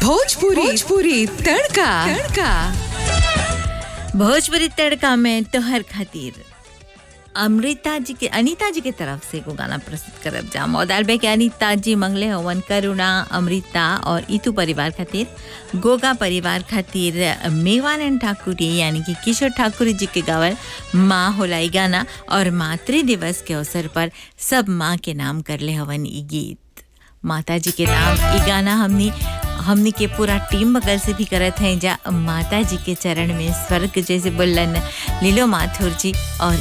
भोजपुरी भोजपुरी तड़का तड़का भोजपुरी तड़का में तोहर खातिर अमृता जी के अनीता जी के तरफ से एगो गाना प्रस्तुत करब जा मौदाल बे के अनीता जी मंगले हवन करुणा अमृता और इतू परिवार खातिर गोगा परिवार खातिर मेवानंद ठाकुर यानी कि किशोर ठाकुर जी के गावल माँ होलाई गाना और मातृ दिवस के अवसर पर सब माँ के नाम करले हवन ई गीत माता जी के नाम ई गाना हमनी हमनी के पूरा टीम बगल से भी करत हैं जा माता जी के चरण में स्वर्ग जैसे बोलन लीलो माथुर जी और